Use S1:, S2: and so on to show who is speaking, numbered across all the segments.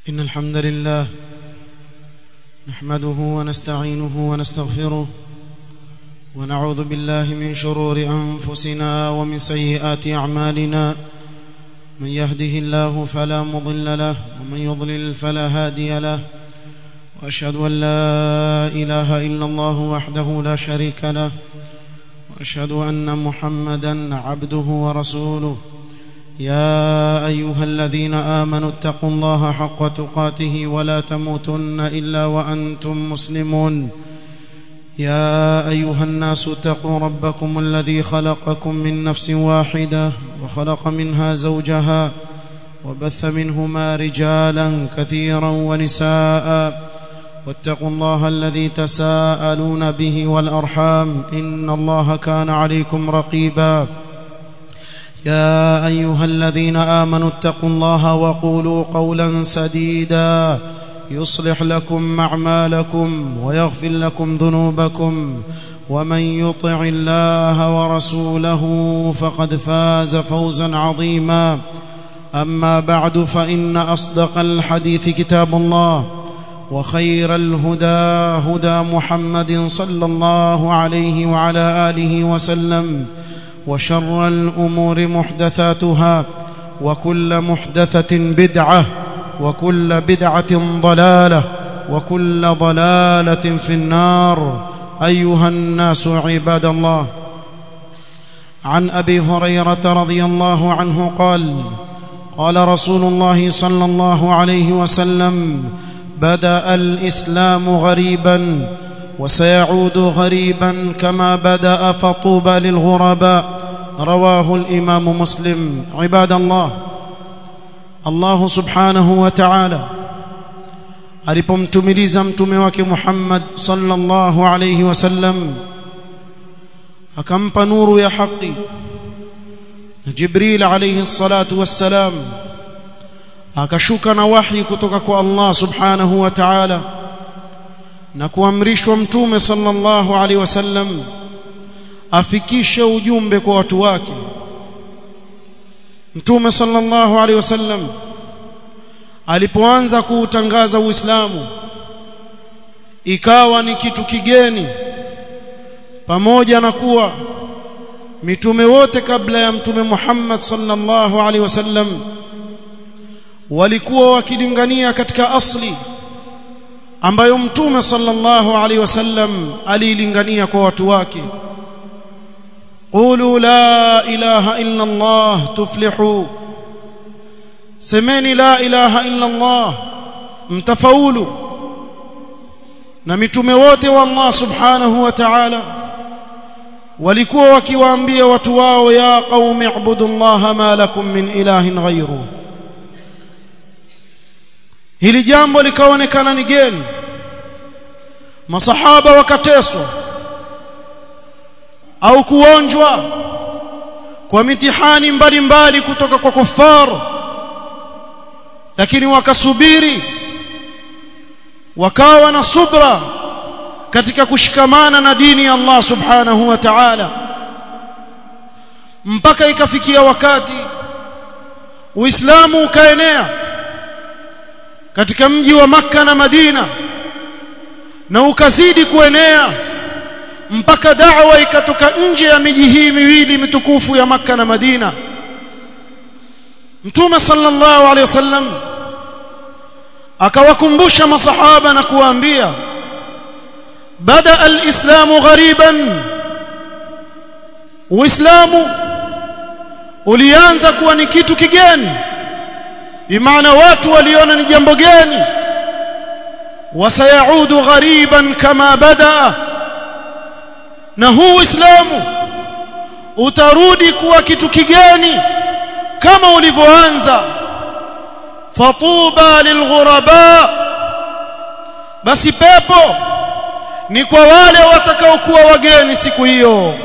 S1: إن الحمد لله نحمده ونستعينه ونستغفره ونعوذ بالله من شرور أنفسنا ومن سيئات أعمالنا من يهده الله فلا مضل له ومن يضلل فلا هادي له وأشهد أن لا إله إلا الله وحده لا شريك له وأشهد أن محمدا عبده ورسوله يا أيها الذين آمنوا اتقوا الله حق تقاته ولا تموتن إلا وأنتم مسلمون يا أيها الناس اتقوا ربكم الذي خلقكم من نفس واحدة وخلق منها زوجها وبث منهما رجالا كثيرا ونساء واتقوا الله الذي تساءلون به والأرحام إن الله كان عليكم رقيبا يا أيها الذين آمنوا اتقوا الله وقولوا قولا سديدا يصلح لكم أعمالكم ويغفر لكم ذنوبكم ومن يطع الله ورسوله فقد فاز فوزا عظيما أما بعد فإن أصدق الحديث كتاب الله وخير الهدى هدى محمد صلى الله عليه وعلى آله وسلم وشر الأمور محدثاتها وكل محدثة بدعة وكل بدعة ضلالة وكل ضلالة في النار أيها الناس عباد الله عن أبي هريرة رضي الله عنه قال قال رسول الله صلى الله عليه وسلم بدأ الإسلام غريبا وسيعود غريبا كما بدأ فطوبى للغرباء رواه الإمام مسلم عباد الله الله سبحانه وتعالى alipomtumiliza mtume wake Muhammad sallallahu alayhi wasallam akampa nuru ya haki na Jibril alayhi salatu wassalam akashuka na wahi kutoka kwa Allah subhanahu wa ta'ala na kuamrishwa mtume sallallahu alaihi wasallam afikishe ujumbe kwa watu wake mtume sallallahu alaihi wasallam alipoanza kuutangaza uislamu ikawa ni kitu kigeni pamoja na kuwa mitume wote kabla ya mtume Muhammad sallallahu alaihi wasallam walikuwa wakilingania katika asli ambayo mtume sallallahu alaihi wasallam aliilingania kwa watu wake qulu la ilaha illa allah tuflihu semeni la ilaha illa allah mtafaulu na mitume wote wa Allah subhanahu wa ta'ala walikuwa wakiwaambia watu wao ya qaumi ibudullaha ma lakum min ilahin ghayruhu hili jambo likaonekana ni geni masahaba wakateswa au kuonjwa kwa mitihani mbalimbali kutoka kwa kufar lakini wakasubiri wakawa na subra katika kushikamana na dini ya Allah subhanahu wa ta'ala mpaka ikafikia wakati Uislamu ukaenea katika mji wa maka na Madina na ukazidi kuenea mpaka da'wa ikatoka nje ya miji hii miwili mitukufu ya maka na Madina Mtume sallallahu alaihi wasallam akawakumbusha masahaba na kuwaambia bada alislamu ghariban uislamu ulianza kuwa ni kitu kigeni bimaana watu waliona ni jambo geni wasayaudu ghariban kama bada na huu uislamu utarudi kuwa kitu kigeni kama ulivyoanza fatuba lilghuraba basi pepo ni kwa wale watakaokuwa wageni siku hiyo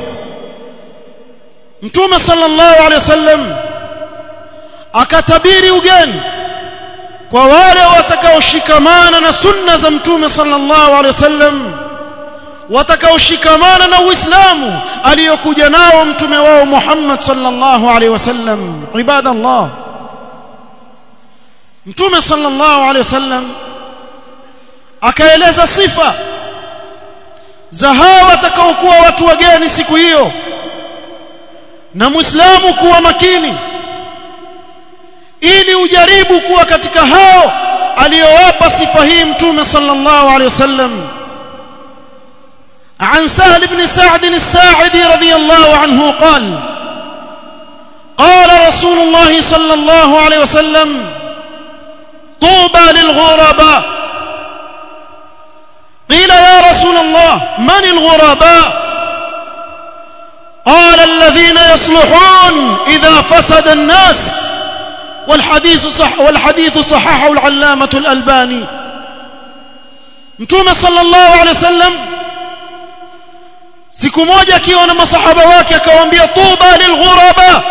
S1: mtume sallallahu alaihi wasallam akatabiri ugeni kwa wale watakaoshikamana na sunna za mtume sallallahu alaihi wasallam watakaoshikamana na uislamu aliyokuja nao mtume wao Muhammad sallallahu alaihi wasallam ibadallah mtume sallallahu alaihi wasallam akaeleza sifa za hawa watakaokuwa watu wageni siku hiyo na muislamu kuwa makini ili ujaribu kuwa katika hao aliyowapa sifa hii mtume sallallahu alaihi wasallam عن سهل بن سعد الساعدي رضي الله عنه قال قال رسول الله صلى الله عليه وسلم طوبى للغرباء قيل يا رسول الله من الغرباء قال الذين يصلحون إذا فسد الناس والحديث صح والحديث صححه العلامة الألباني متوم صلى الله عليه وسلم siku moja akiwa na masahaba wake akawaambia tuba lilghuraba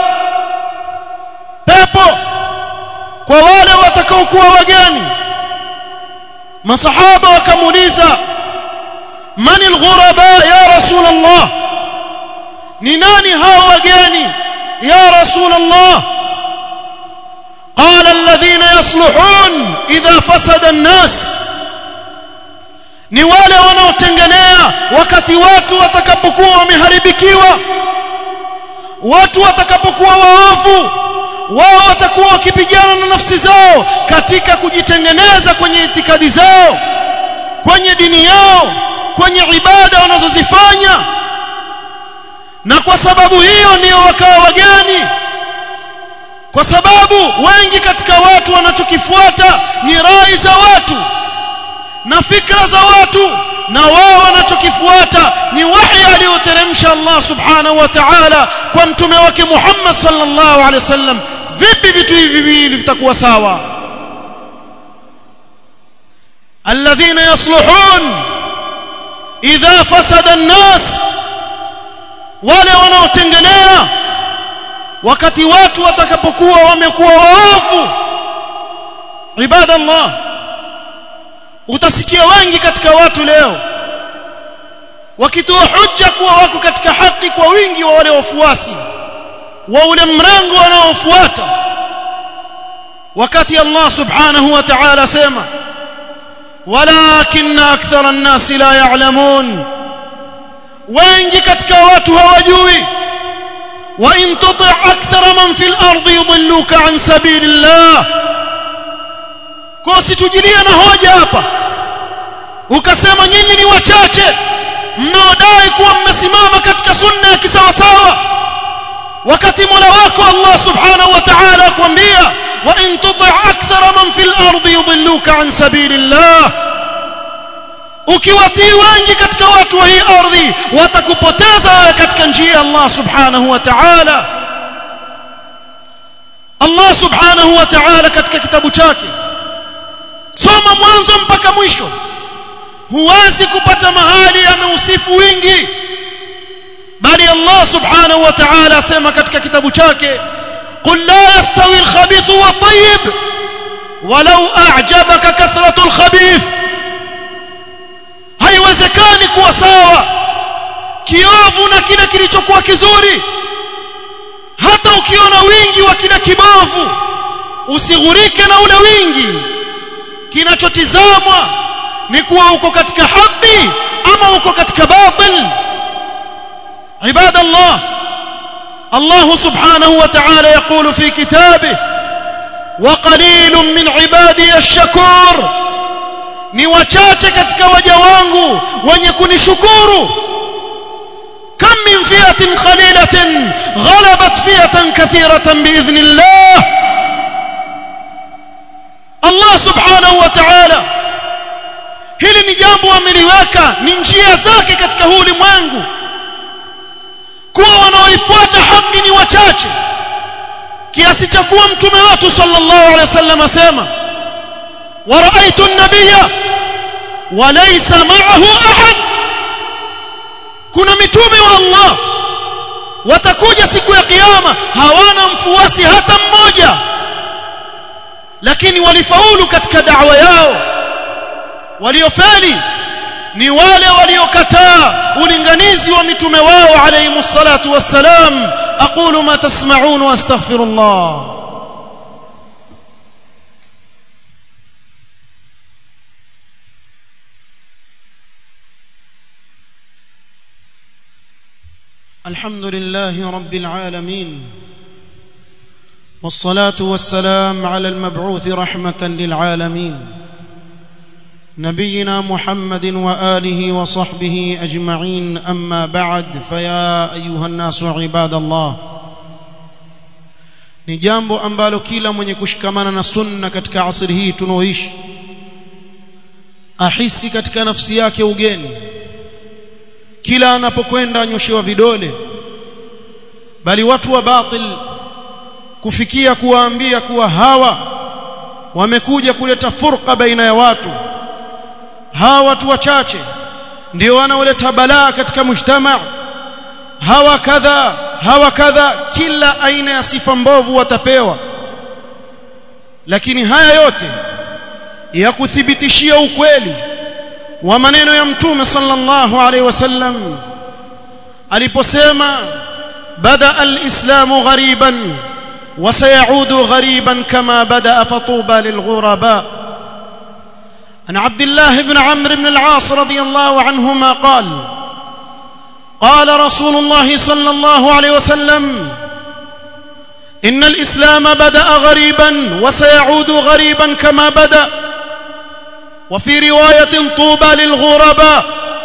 S1: pepo kwa wale watakaokuwa wageni masahaba wakamuuliza man alghuraba ya rasul allah ni nani hao wageni ya rasul allah قال الذين يصلحون إذا فسد الناس ni wale wanaotengenea wakati watu watakapokuwa wameharibikiwa watu watakapokuwa waovu wao watakuwa wakipigana na nafsi zao katika kujitengeneza kwenye itikadi zao kwenye dini yao kwenye ibada wanazozifanya na kwa sababu hiyo ndio wakawa wageni kwa sababu wengi katika watu wanachokifuata ni rai za watu na fikra za watu na wao wanachokifuata ni wahi aliyoteremsha Allah subhanahu wa ta'ala kwa mtume wake Muhammad sallallahu alaihi wasallam vipi vitu hivi viwili vitakuwa sawa alladhina yasluhun idha fasada an-nas wale wanaotengenea wakati watu watakapokuwa wamekuwa waovu ibadallah utasikia wengi katika watu leo wakitoa hujja kuwa wako katika haki kwa wingi wa wale wafuasi wa ule mrengo wanaofuata wakati Allah subhanahu wa ta'ala sema walakin akthara an-nas la ya'lamun wengi katika watu hawajui wa in tuti' akthara man fil ardi yudilluka an sabilillah kwa situjilie na hoja hapa ukasema nyinyi ni wachache mnaodai kuwa mmesimama katika sunna ya kisawasawa wakati mola wako Allah subhanahu wa ta'ala akwambia wa in tuti' akthara man fil ardi yudilluka an sabilillah ukiwatii wengi katika watu wa hii ardhi watakupoteza wewe katika njia ya Allah subhanahu wa ta'ala Allah subhanahu wa ta'ala katika kitabu chake soma mwanzo mpaka mwisho huwezi kupata mahali ameusifu wingi bali Allah subhanahu wa ta'ala asema katika kitabu chake qul la yastawi al-khabith wa at-tayyib walau a'jabaka kathratu al-khabith haiwezekani kuwa sawa kiovu na kile kilichokuwa kizuri hata ukiona wingi wa kile kibovu usighurike na ule wingi kinachotizamwa ni kuwa uko katika haki ama uko katika batil عباد الله الله سبحانه وتعالى يقول في كتابه وقليل من عبادي الشكور ni wachache katika waja wangu wenye kunishukuru kam min fiatin qalilatin ghalabat fiatan kathiratan biidhnillah Allah subhanahu wa ta'ala hili ni jambo ameliweka ni njia zake katika huu ulimwengu kuwa wanaoifuata haki ni wachache kiasi cha kuwa mtume wetu sallallahu alaihi wasallam asema ورأيت النبي وليس معه أحد kuna mitume wa Allah watakuja siku ya kiyama hawana mfuasi hata mmoja lakini walifaulu katika da'wa yao waliofeli ni wale waliokataa ulinganizi wa mitume wao alayhi salatu wassalam aqulu ma tasma'un wa astaghfirullah الحمد لله رب العالمين والصلاه والسلام على المبعوث رحمه للعالمين نبينا محمد واله وصحبه اجمعين اما بعد فيا ايها الناس عباد الله ni jambo ambalo kila mwenye kushikamana na sunna katika asri hii tunaoishi ahisi katika nafsi yake ugeni kila anapokwenda anyoshewa vidole bali watu wa batil kufikia kuwaambia kuwa hawa wamekuja kuleta furqa baina ya watu hawa watu wachache ndio wanaoleta balaa katika mujtama hawa kadha hawa kadha kila aina ya sifa mbovu watapewa lakini haya yote ya kuthibitishia ukweli wa maneno ya mtume sallallahu alaihi wasallam aliposema bada alislamu ghariban وسيعود غريبا كما بدا فطوبى للغرباء عن عبد الله بن عمرو بن العاص رضي الله عنهما قال قال رسول الله صلى الله عليه وسلم ان الاسلام بدا غريبا وسيعود غريبا كما بدا وفي روايه طوبى للغرباء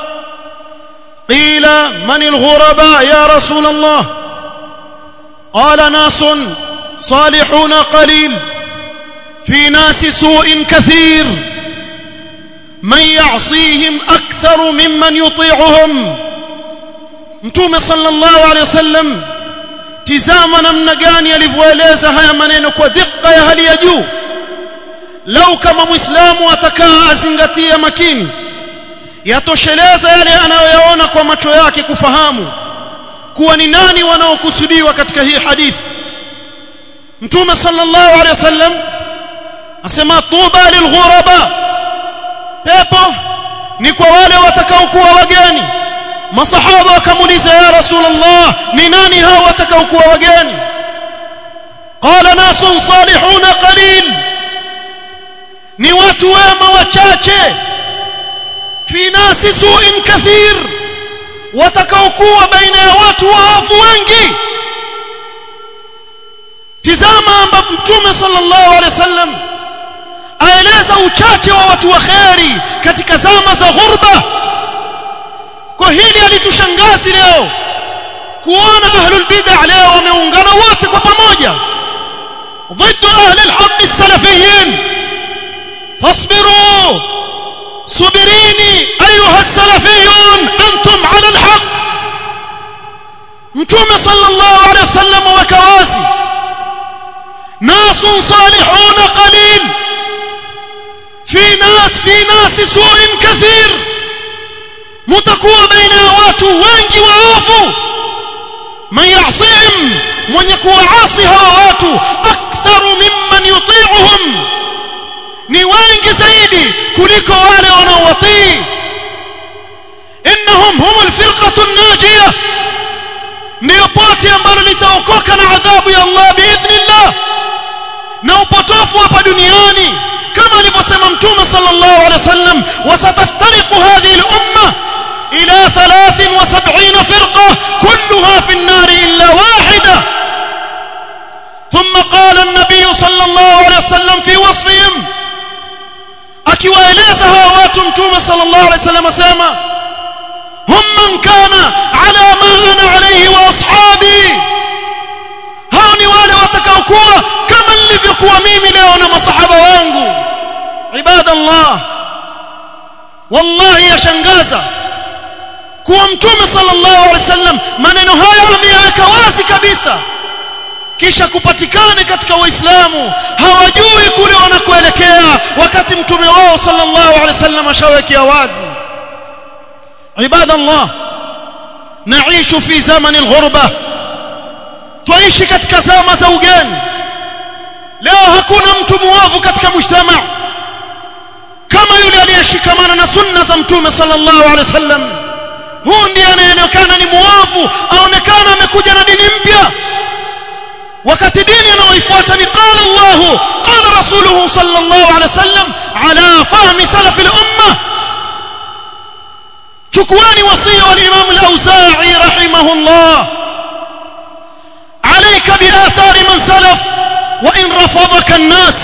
S1: قيل من الغرباء يا رسول الله قال ناس صالحون قليل في ناس سوء كثير من يعصيهم اكثر ممن يطيعهم mtume sallallahu alaihi wasallam tizama namna gani alivyoeleza haya maneno kwa dhikka ya hali ya juu lau kama muislamu atakaa azingatia makini yatosheleza yale anayoyaona kwa macho yake kufahamu kuwa ni nani wanaokusudiwa katika hii hadithi mtume sallallahu alaihi wasallam asema tuba lilghuraba pepo ni kwa wale watakaokuwa wageni masahaba wakamuuliza ya rasulullah ni nani hao watakaokuwa wageni qala nasun salihuna qalil ni watu wema wachache fi nasi su'in kathir watakaokuwa baina ya watu waovu wengi tizama ambapo mtume sallallahu alaihi wasallam aeleza uchache wa watu wa kheri katika zama za ghurba kwa hili alitushangazi leo kuona ahlul bid'ah leo wameungana wote kwa pamoja ضد اهل الحق السلفيين فاصبروا صبريني ايها السلفيون انتم على الحق متوم صلى الله عليه وسلم وكوازي ناس صالحون قليل في ناس في ناس سوء كثير mtakuwa baina ya watu wengi waovu man yasihim mwenye kuwaasi hawa watu aktharu mimman yuti'uhum ni wengi zaidi kuliko wale wanaowatii innahum humul firqatu an-najiyah ndio pote ambalo litaokoka na adhabu ya Allah biidhnillah na upotofu hapa duniani kama alivyosema mtume sallallahu alaihi wasallam wasataftariqu hadhihi al-umma إلى ثلاث وسبعين فرقة كلها في النار إلا واحدة ثم قال النبي صلى الله عليه وسلم في وصفهم akiwaeleza hawa watu mtume sallallahu alaihi wasallam asema hum man kana ala ma ana alayhi wa ashabi hao ni wale watakaokuwa kama nilivyokuwa mimi leo na masahaba wangu ibadallah wallahi yashangaza kuwa mtume sallallahu alaihi wasallam maneno haya ameyaweka wazi kabisa kisha kupatikane katika waislamu hawajui kule wanakoelekea wakati mtume wao sallallahu alaihi wasallam ashawekea wazi ibadallah naishu fi zamani alghurba tuishi katika zama za ugeni leo hakuna mtu muovu katika mujtama kama yule aliyeshikamana na sunna za mtume sallallahu alaihi wasallam huu ndiye anayeonekana ni muovu aonekana amekuja na dini mpya wakati dini anayoifuata ni qala Allah qala rasuluhu sallallahu alaihi wasallam ala fahmi salaf al-umma chukueni wasia wa Imam al-Auza'i rahimahullah alayka bi athari man salaf wa in rafadhaka an-nas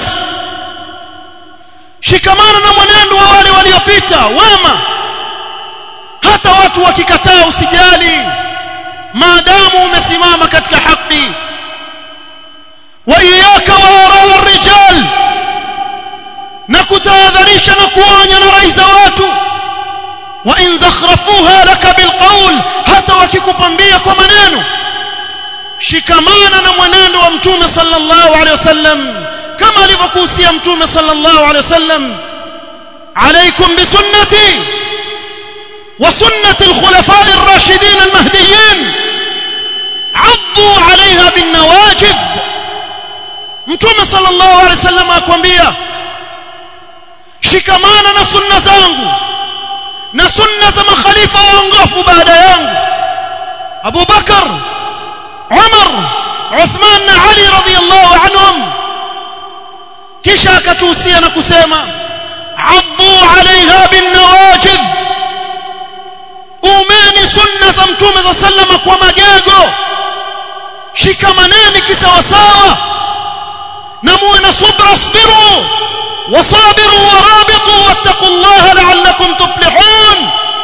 S1: shikamana na mwenendo wa wale waliopita wema hata watu wakikataa usijali maadamu umesimama katika haki wa iyyaka wa ara ar-rijal na kutahadharisha na kuonya na rai za watu wa in zakhrafuha laka bilqawl hata wakikupambia kwa maneno shikamana na mwenendo wa mtume sallallahu alaihi wasallam kama alivyokuhusia mtume sallallahu alaihi wasallam عليكم بسنتي وسنة الخلفاء الراشدين المهديين عضوا عليها بالنواجذ mtume sallallahu alaihi wasallam akwambia shikamana na sunna zangu na sunna za makhalifa waongofu baada yangu Abu Bakar Umar Uthman na Ali radhiyallahu anhum kisha akatuhusia na kusema addu alaiha bin nawajid umeni sunna za mtume za sallama kwa magego shikamaneni kisawasawa na muwe na subra asbiru wasabiru warabitu wattaqullaha la'allakum tuflihun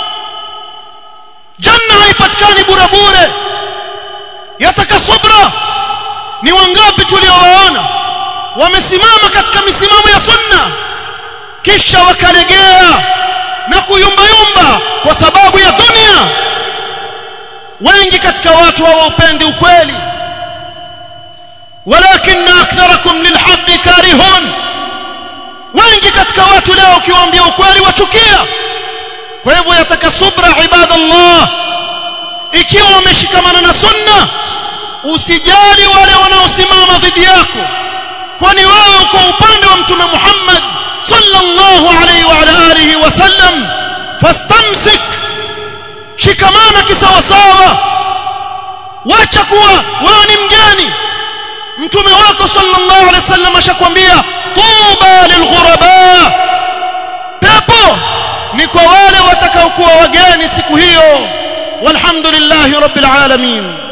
S1: janna haipatikani bure bure yataka subra ni wangapi tuliowaona wamesimama katika misimamo ya sunna kisha wakalegea na kuyumbayumba kwa sababu ya dunia wengi katika watu hawaupendi ukweli walakin aktharakum lilhaqqi karihun wengi katika watu leo ukiwaambia ukweli wachukia kwa hivyo yataka subra ibadallah ikiwa wameshikamana na sunna usijali wale wanaosimama dhidi yako kwani wewe uko upande wa mtume Muhammad sallallahu alayhi wa ala alihi wasallam fastamsik shikamana kisawasawa wacha kuwa wewe ni mgeni mtume wako sallallahu alayhi wasallam ashakwambia tuba lilghuraba pepo ni kwa wale watakaokuwa wageni siku hiyo walhamdulillahi rabbil alamin